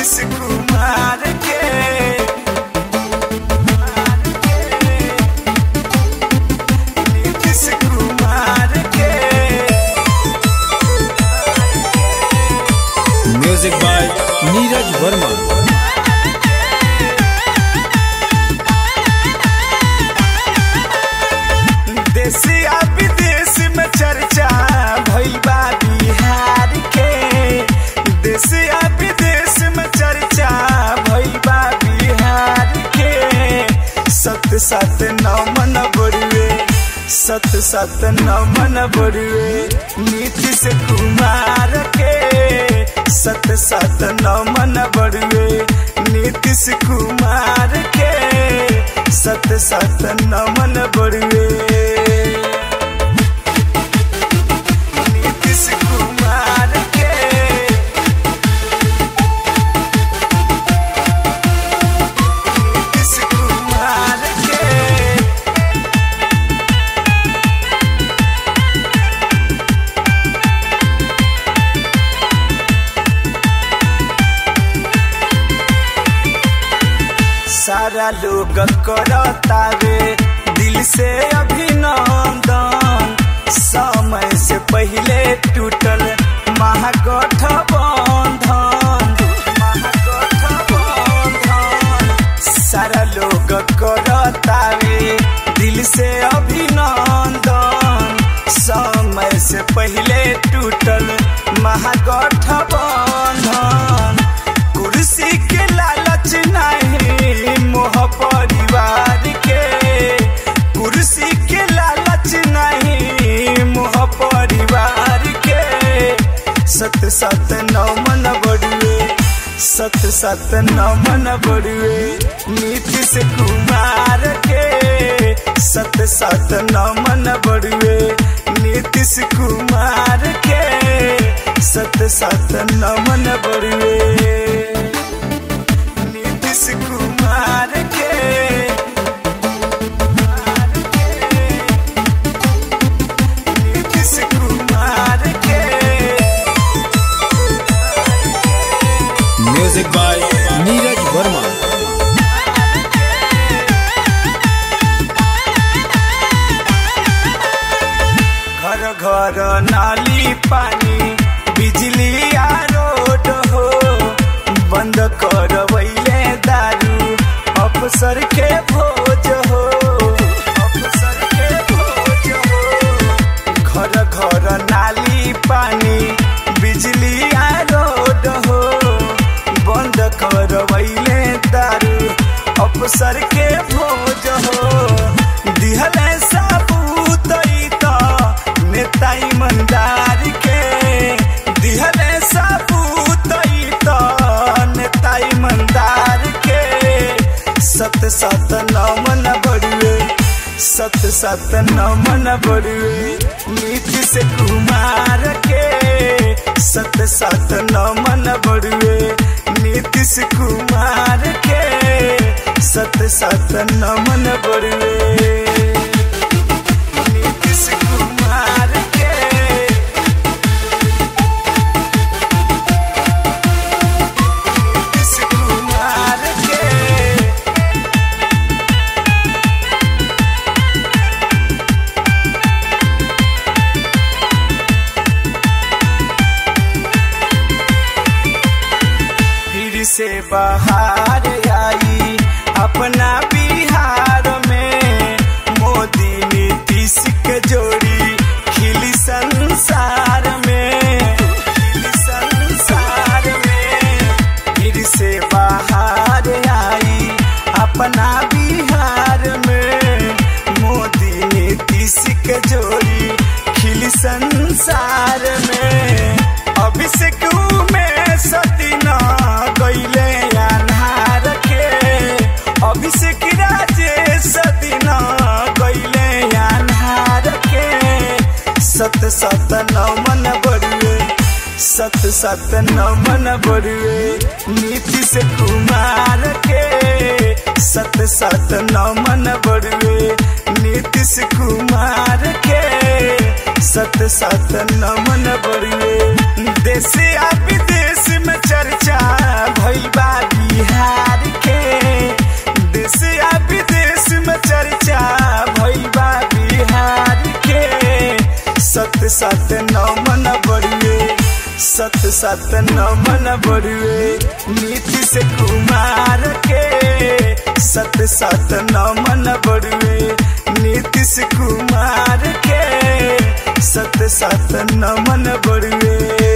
नीतीश कुमार के नीतीश कुमार के music by Neeraj Verma देश आ विदेश में चर्चा भइल बा बिहार के देश आ विदेश में चर्चा भइल बा बिहार के सत सत नौ मन बरुए सत सत नौ मन बरुए नीतीश कुमार के सत सत नौ मन बरुए नीतीश कुमार के सत सत नमन बरुए नीतीश कुमार के नीतीश कुमार के सारा लोग करतावे दिल से अभिनंदन समय से पहले टूटल महागठबंधन महागठबंधन सारा लोग करतावे दिल से अभिनंदन समय से पहले टूटल महागठबंधन कुर्सी के लालच नहीं मोह परिवार के कुर्सी के लालच नहीं मोह परिवार के सत सत नौ मन बड़ुए सत सत नौ मन बड़ुए नीतीश कुमार के सत सत नौ मन बड़ुए नीतीश कुमार के सत सत नौ मन बड़ुए नीतीश कुमार के नीतीश कुमार के म्यूजिक बाय नीरज वर्मा घर घर नाली पानी बिजली आ रोड हो बंद करवैले दारू अफसर के भोज हो अफसर के भोज हो घर घर नाली पानी बिजली आ रोड हो बंद करवैले दारू अफसर के भोज हो दिहले साबूत ई त नेता ईमानदार के दिहले साबूत ई त नेता ईमानदार के सत सत नौ मन बड़ुए सत सत नौ मन बड़ुए नीतीश कुमार के सत सत नौ मन बड़ुए नीतीश कुमार के सत सत नौ मन बड़ुए नीतीश कुमार के नीतीश कुमार के फिर से बाहर आई अपना बिहार में मोदी नीतीश के जोड़ी खिली संसार में खिली संसार में फिर से बाहर आई अपना बिहार में मोदी नीतीश के जोड़ी खिली संसार में अभिषेक में सतीना गईले अन्हार के अभिषेक राजेश सतीना गईले अन्हार के सत सत नौ मन बड़ुए सत सत नौ मन बड़ुए नीतीश कुमार के सत सत नौ मन बड़ुए नीतीश कुमार के सत सत नमन बड़ुए देश आ विदेश में चर्चा भइल बा चर्चा भैबा बिहार के सत सत नमन बड़ुए सत सत नमन बड़ुए नीतीश कुमार के सत सत नमन बड़ुए नीतीश कुमार के सत सत नमन बड़ुए